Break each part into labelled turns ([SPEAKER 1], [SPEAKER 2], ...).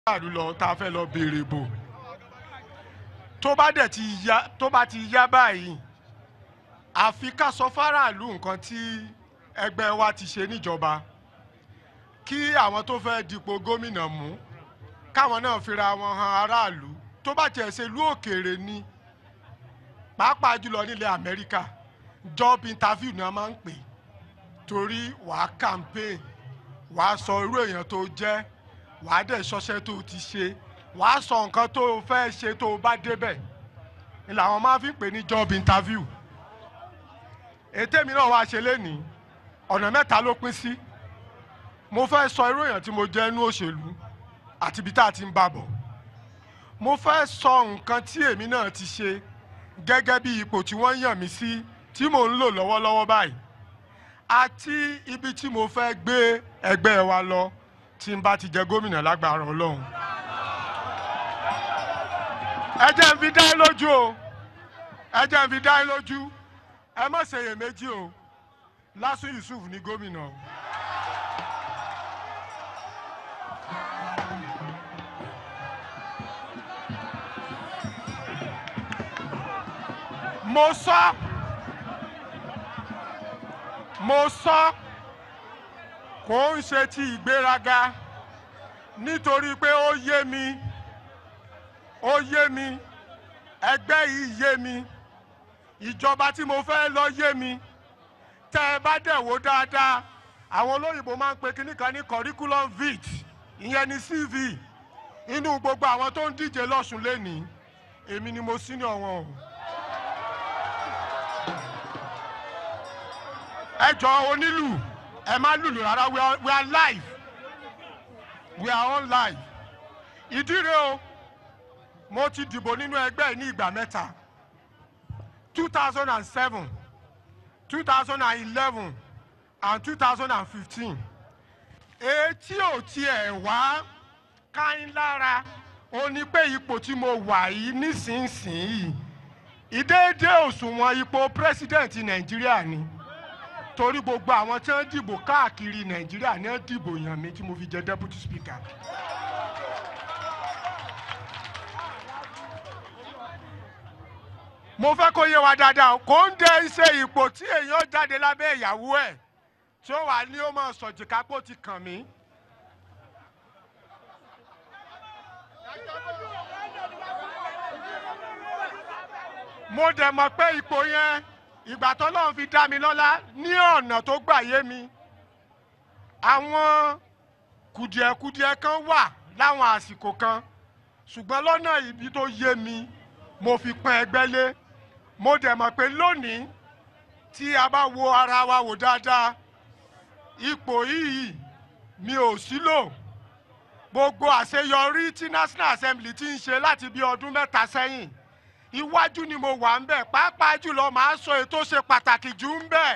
[SPEAKER 1] aráàlú lọ tá a fẹ́ lọ béèrè bò tó bá dẹ̀ ti yá tó bá ti yá báyìí àfi ká sọ fáráàlú nǹkan tí ẹgbẹ́ wa ti ṣe níjọba kí àwọn tó fẹ́ dipò gómìnà mú káwọn náà fira wọn han aráàlú tó bá tiẹ̀ ṣe ìlú òkèèrè ni pàápàá jùlọ nílẹ̀ amẹ́ríkà job interview ni wọ́n máa ń pè torí wàá campaign wàá sọ irú èèyàn tó jẹ́ wàá dẹ̀ ṣọṣẹ́ tó ti ṣe wàá sọ nǹkan tó o fẹ́ ṣe tó o bá débẹ̀ ni làwọn máa fi ń pè ní job interview ètè mi náà wàá ṣe lénìí ọ̀nà mẹ́ta ló pín sí mo fẹ́ sọ irú èèyàn tí mo jẹ́ inú òṣèlú àti ibi tá a ti ń bá bọ̀ mo fẹ́ sọ nǹkan tí èmi náà ti ṣe gẹ́gẹ́ bí ipò tí wọ́n yàn mí sí tí mò ń lò lọ́wọ́lọ́wọ́ báyìí àti ibi tí mo fẹ́ gbé ẹgbẹ́ wa lọ tí n bá ti jẹ gómìnà lágbára ọlọ́run. ẹ jẹ́ n fi dá yín lójú o ẹ jẹ́ n fi dá yín lójú ẹ má ṣèyèméjì o Lásù Yusuf ní gómìnà o. mo sọ mo sọ kò ń ṣe ti ìgbéraga nítorí pé ó yé mi ó yé mi ẹgbẹ́ yìí yé mi ìjọba tí mo fẹ́ lọ yé mi tẹ́ ẹ bá dẹ̀ wò dáadáa àwọn olóyìnbó máa ń pe kinní kan ní curriculum vitae ìyẹn ní CV inú gbogbo àwọn tó ń díje lọ́sùn lẹ́nìí èmi ni mo senior wọn o. ẹ jọ onílù ẹ má lùlù rárá we are, we are live we are on live ìdí rẹ̀ o mo ti dìbò nínú ẹgbẹ́ yìí ní ìgbà mẹ́ta two thousand and seven two thousand and eleven and two thousand and fifteen etí ò tiẹ̀ wá káyín lára ó ní pé ipò tí mo wà yìí nísinsìnyí ìdéédé òṣùwọ̀n ipò president nàìjíríà ni torí gbogbo àwọn tí wọ́n dìbò káàkiri nàìjíríà ní wọ́n dìbò yàn mí tí mo fi jẹ deputy speaker. mo fẹ́ kó yé wa dáadáa kò ń dé iṣẹ́ ipò tí èèyàn jáde lábẹ́ ìyàwó ẹ̀ tí ó wà ní ó mọ̀ sọ̀jìkápò ti kàn mí. mo dẹ̀ mọ̀ pé ipò yẹn ìgbà tó lọ́run fi dá mi lọ́lá ní ọ̀nà tó gbà yé mi àwọn kùdìẹ̀kudiẹ kan wà láwọn àsìkò kan ṣùgbọ́n lọ́nà ibi tó yé mi mo fi pọ́n ẹgbẹ́ lé mo dẹ̀ mọ̀ pé lónìí tí a bá wo ara wa wò dáadáa ipò yìí mi ò sílò gbogbo àṣeyọrí tí National Assembly ti ń ṣe láti bí ọdún mẹ́ta sẹ́yìn iwájú ni mo wà ń bẹ̀ pàápàá jùlọ màá sọ ètò ṣe pàtàkì jù ń bẹ̀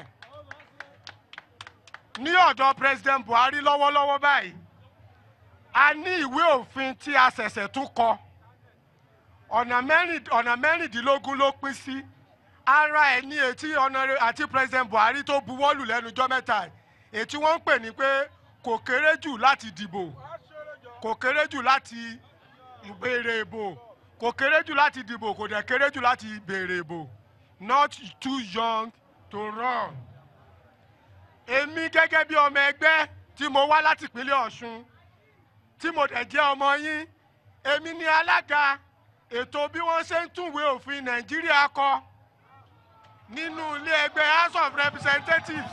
[SPEAKER 1] ní ọ̀dọ̀ President Buhari lọ́wọ́lọ́wọ́ báyìí a ní ìwé òfin tí a ṣẹ̀ṣẹ̀ tún kọ ọ̀nà mẹ́rin ọ̀nà mẹ́rìndínlógún ló pín sí ara ẹ̀ ní etí ọ̀nàrẹ́ àti President Buhari tó buwọ́lù lẹ́nu jọ́ mẹ́ta ètí wọ́n ń pè ní pé kò kéré jù láti dìbò kò kéré jù láti ìbéèrè ìbò kò kéré jù láti dìbò kò dẹ̀ kéré jù láti béèrè ìbò not too young to run. èmi gẹ́gẹ́ bí ọmọ ẹgbẹ́ tí mo wá láti ìpínlẹ̀ Ọ̀ṣun tí mo dẹ̀ jẹ́ ọmọ yín èmi ni alága ètò bí wọ́n ṣe ń túnwé òfin Nàìjíríà kọ nínú ilé ẹgbẹ́ House of Representatives.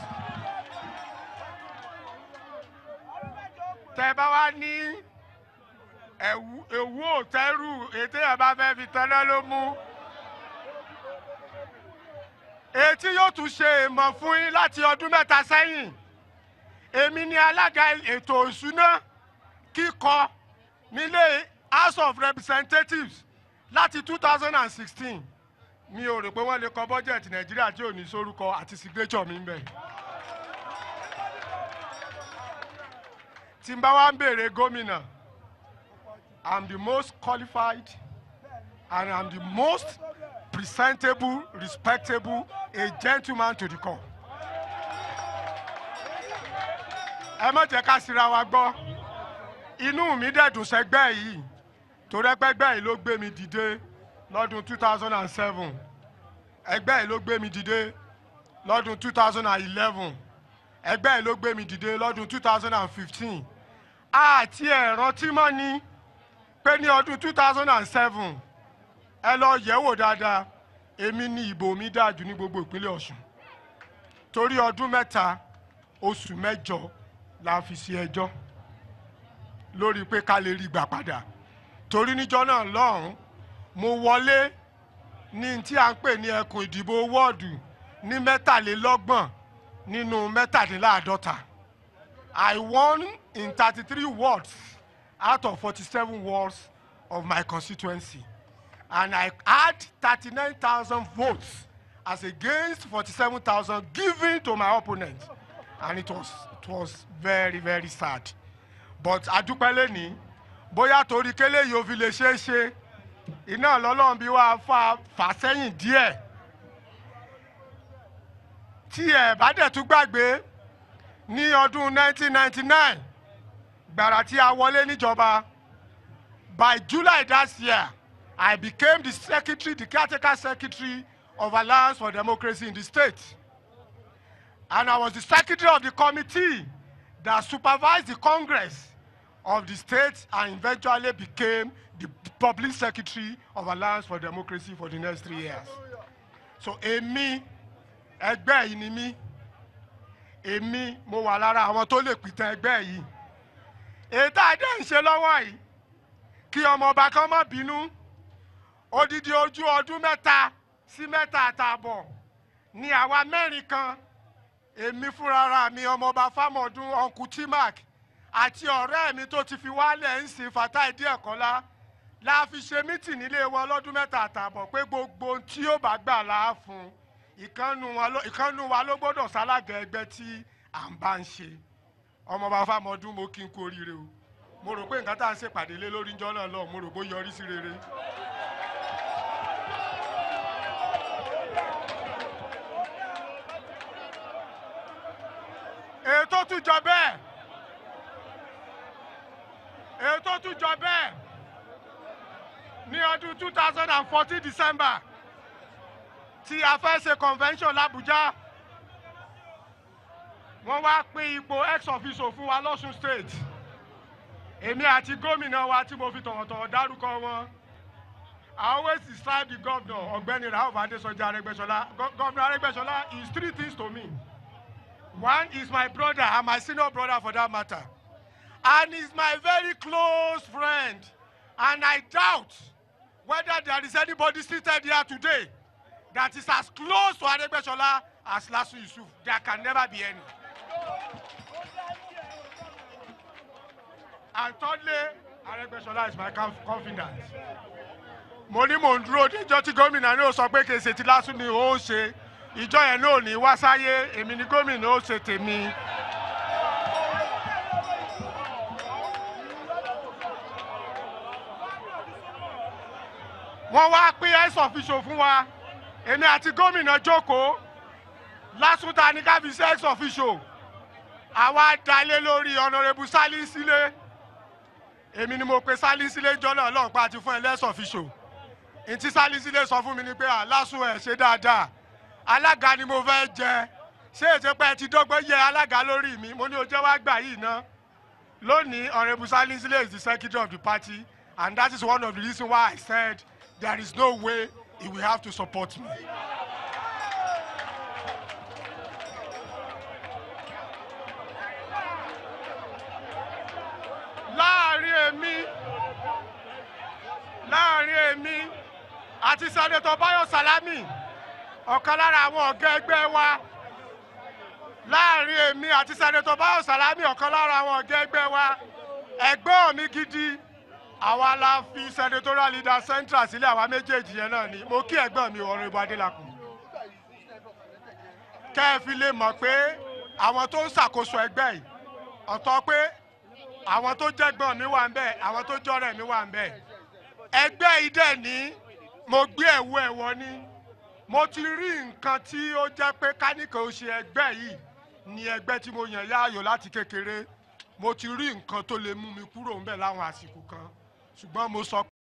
[SPEAKER 1] tẹ́ bá wá ní ẹ̀wú òtẹ́rù ètè ẹ̀ bá fẹ́ fi tẹ́lẹ̀ ló mú. etí yóò tún ṣe èèmọ̀ fún yín láti ọdún mẹ́ta sẹ́yìn. èmi ni alága ètò ìṣúná kíkọ nílé House of Representatives láti two thousand and sixteen mi ò rò pé wọ́n lè kọ bọ́jẹ̀tì Nàìjíríà tí ò ní sórúkọ àti signature mi ń bẹ̀. tí n bá wá ń béèrè gómìnà. I'm the most qualified and I'm the most presentable, respectable, a gentleman to the core. ẹ má jẹ́ ká síra wa gbọ́ inú mi dẹ̀dùn sẹ́gbẹ́ yìí torí ẹgbẹ́gbẹ́ yìí ló gbé mi dìde lọ́dún two thousand and seven ẹgbẹ́ yìí ló gbé mi dìde lọ́dún two thousand and eleven ẹgbẹ́ yìí ló gbé mi dìde lọ́dún two thousand and fifteen àti ẹ̀rọ tí mọ́ ni pé ní ọdún two thousand and seven ẹ lọ yẹ̀wò dáadáa èmi ni ìbò mi dáa jù ní gbogbo ìpínlẹ̀ ọ̀ṣun torí ọdún mẹ́ta oṣù mẹ́jọ la fi ṣe ẹjọ́ lórí pé ká lè rí gbà padà torí níjọ́ náà lọ́hùn mo wọlé ní tí a ń pè ní ẹkùn ìdìbò wọ́ọ̀dù ní mẹ́tàlélọ́gbọ̀n nínú mẹ́tàdínláàádọ́ta I won in thirty-three wards out of forty-seven wards of my constituency and I had thirty-nine thousand votes as against forty-seven thousand given to my opponent and it was it was very very sad but adúpẹ́ lẹ́ni bóyá torí kélé yìí ò fi lè ṣeé ṣe iná lọ́lọ́run bí wàá fà fà sẹ́yìn díẹ̀ tí ẹ̀ bá dẹ̀ tún gbàgbé ní ọdún 1999 gbàrà tí a wọlé níjọba by July that year I became the secretary the caretaker secretary of Alliance for Democracy in the state and I was the secretary of the committee that supervised the Congress of the state and eventually became the public secretary of Alliance for Democracy for the next three years. So èmi ẹgbẹ́ yìí ni mí èmi mo wà lára àwọn tó lè pìtàn ẹgbẹ́ yìí èyí tá a dẹ́ ń ṣe lọ́wọ́ yìí kí ọmọọba kan má bínú odidi ojú ọdún mẹ́ta sí mẹ́ta àtààbọ̀ ni àwa mẹ́rin kan èmi fúnra mi ọmọọba fámọdún ọkùn timac àti ọ̀rẹ́ mi tó ti fi wálẹ̀ ń sin Fatai Díẹ̀kọ́lá la fi ṣe mítì nílé wọn lọ́dún mẹ́ta àtààbọ̀ pé gbogbo ohun tí yóò bá gbà láà fún ìkànnù wa ló gbọ́dọ̀ sálága ẹgbẹ́ tí à ń bá ń ṣe ọmọọba fámọdún mo kí n kú oríire o mo rò pé nǹkan tá à ń ṣèpàdé lé lórí ńjọ́ náà lọ mo rò pé ó yọrí sí rere. èyí tó tún jọ bẹ́ẹ̀ èyí tó tún jọ bẹ́ẹ̀ ní ọdún two thousand and fourteen December tí a fẹ́ ṣe convention l'Abuja wọ́n wá pín ipò ex officio fún wa lọ́sùn state èmi àti gómìnà wa tí mo fi tọ̀wọ̀tọ̀wọ̀ dárúkọ wọn I always describe the governor ọ̀gbẹ́ni Rauf Adesoja Aregbesola governor Aregbesola is three things to me. One is my brother and my senior brother for that matter. And he's my very close friend. And I doubt whether there is anybody seated here today that is as close to Aregbesola as Lasu Yusuf. There can never be any. And thirdly, Aregbesola is my conf- confidant. Mo ní mò ń dúró díjọ́ tí gómìnà náà sọ pé kì í ṣe ti Lásù ni ó ń ṣe ìjọ yẹn náà ní wá sáyé èmi ni gómìnà ó ṣe tèmi. wọ́n wá pín ex officio fún wa èmi àti gómìnà jókòó lásùtà ní ká fi ṣe ex officio àwa dalé lórí honourable Salinsile èmi ni mo pe Salinsile jọ́nà ọlọ́ọ̀pá àti fún ẹ ex officio ntí Salinsile sọ fún mi ni pé àlásùn ẹ̀ ṣe dáadáa alága ni mo fẹ́ jẹ ṣé ètò pé ẹ ti dọ́gbọ́n yẹ alága lórí mi mo ní o jẹ́ wá gbà yìí ná lónìí honourable Salinsile is the secretary of the party and that is one of the reasons why I said there is no way he will have to support me. láàrin èmi láàrin èmi àti sẹ́nẹ̀tọ̀ Báyọ̀ Sálámì ọ̀kan lára àwọn ọ̀gá ẹgbẹ́ wa láàrin èmi àti sẹ́nẹ̀tọ̀ Báyọ̀ Sálámì ọ̀kan lára àwọn ọ̀gá ẹgbẹ́ wa ẹ̀gbọ́n mi gidi àwa la fi senatorial leader central sílẹ̀ àwa méjèèjì yẹn náà ni mo kí ẹ̀gbọ́n mi ọ̀rọ̀ ìbò adélakùn kẹ́ ẹ fi lè mọ̀ pé àwọn tó ń ṣàkóso ẹgbẹ́ yìí ọ̀tọ̀ pé àwọn tó jẹ́gbọ́n mi wà ń bẹ̀ àwọn tó jọ́rẹ̀ mi wà ń bẹ̀ ẹgbẹ́ yìí dẹ̀ ní mo gbé ẹ̀wọ́ ẹ̀wọ́ ní mo ti rí nǹkan tí ó jẹ́ pé káníkà ó ṣe ẹgbẹ́ yìí ní ẹgbẹ́ tí mo yàn láàyò láti kékeré mo ti rí nǹkan tó lè mú mi kúrò ńbẹ̀ láwọn àsìkò kan ṣùgbọ́n mo sọ